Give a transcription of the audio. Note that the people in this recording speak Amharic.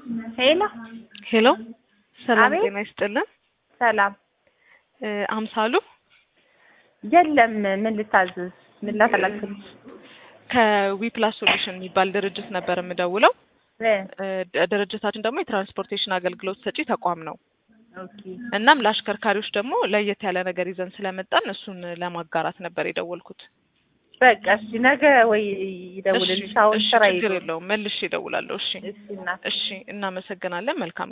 ሄሎ ሄሎ ሰላም አቤት። ጤና ይስጥልን። ሰላም። እ አምሳሉ የለም ምን ልታዝዝ? ምን ላፈላግልሽ? ከዊፕላስ ሶሉሽን የሚባል ድርጅት ነበር የምደውለው። እ እ ድ- ድርጅታችን ደግሞ የትራንስፖርቴሽን አገልግሎት ሰጪ ተቋም ነው። ኦኬ እናም ለአሽከርካሪዎች ደግሞ ለየት ያለ ነገር ይዘን ስለመጣን እሱን ለማጋራት ነበር የደወልኩት። በቃ እሺ፣ ነገ ወይ ይደውልልሽ። እሺ፣ አሁን እሺ፣ ስራ ችግር ይዞ የለውም መልሼ እደውላለሁ። እሺ፣ እሺ እናት እሺ፣ እናመሰግናለን። መልካም